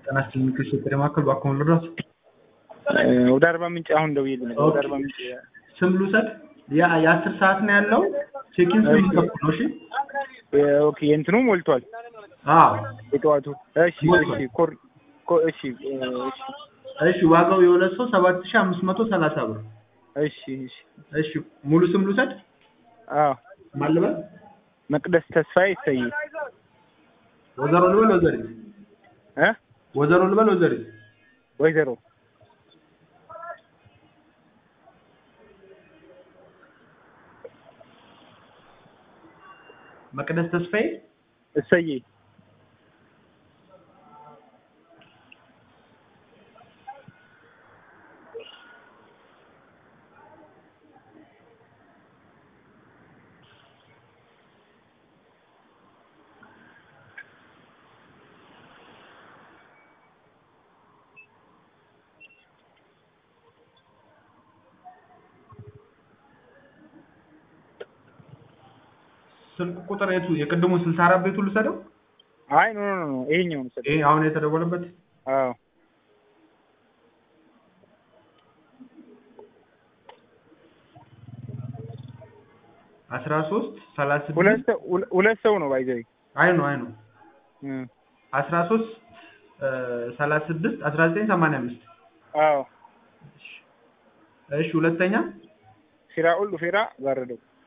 ጤና ይስጥልኝ ክስ ማዕከል እባክዎን ልድረስ? ወደ አርባ ምንጭ አሁን ደውዬልህ ነበር። ወደ አርባ ምንጭ ስም ልውሰድ? ያ የአስር ሰዓት ነው ያለው። ቼኪን ስም ይጠቁ ነው። እሺ ኦኬ የእንትኑ ሞልቷል። አዎ የጠዋቱ እሺ እሺ ኮር ኮ- እሺ እሺ እሺ ዋጋው የሁለት ሰው ሰባት ሺህ አምስት መቶ ሰላሳ ብር። እሺ እሺ እሺ ሙሉ ስም ልውሰድ? አዎ ማን ልበል? መቅደስ ተስፋዬ ይሰይ ወይዘሮ ልበል ወይዘሪት? እ ወይዘሮ ልበል ወይዘሪት? ወይዘሮ መቅደስ ተስፋዬ እሰዬ ስልክ ቁጥር የቱ የቅድሙ ስልሳ አራት ቤቱ ልውሰደው? አይ ኖ ኖ ኖ ይሄኛው ነው ይሄ አሁን የተደወለበት አዎ አስራ ሶስት ሰላሳ ሁለት ስድስት ሰው ሁለ- ሁለት ሰው ነው ባይዘይ አይ ነው አይ ነው አስራ ሶስት ሰላሳ ስድስት አስራ ዘጠኝ ሰማንያ አምስት አዎ እሺ ሁለተኛ ፊራኡል ዱፌራ ጋረደው